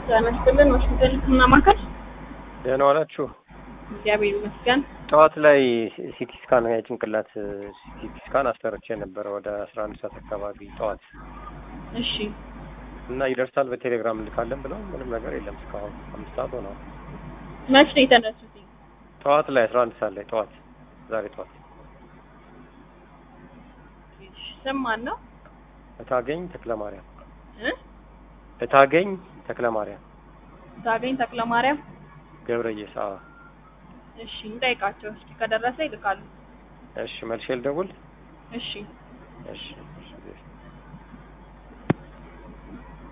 ጤና ይስጥልን። ሆስፒታል ሕክምና ማዕከል ደህና ዋላችሁ። እግዚአብሔር ይመስገን። ጠዋት ላይ ሲቲ ስካን የጭንቅላት ሲቲ ስካን አሰርቼ ነበረ ወደ አስራ አንድ ሰዓት አካባቢ ጠዋት እሺ እና ይደርሳል በቴሌግራም እንልካለን ብለው ምንም ነገር የለም እስካሁን አምስት ሰዓት ሆነዋል። መች ነው የተነሱት? ጠዋት ላይ አስራ አንድ ሰዓት ላይ ጠዋት ዛሬ ጠዋት ስም ማን ነው? እታገኝ ተክለ ማርያም እ እታገኝ ተክለ ማርያም ታገኝ ተክለ ማርያም። ገብረየስ አዎ እሺ እንጠይቃቸው እስኪ ከደረሰ ይልካሉ። እሺ መልሼ ልደውል እሺ እሺ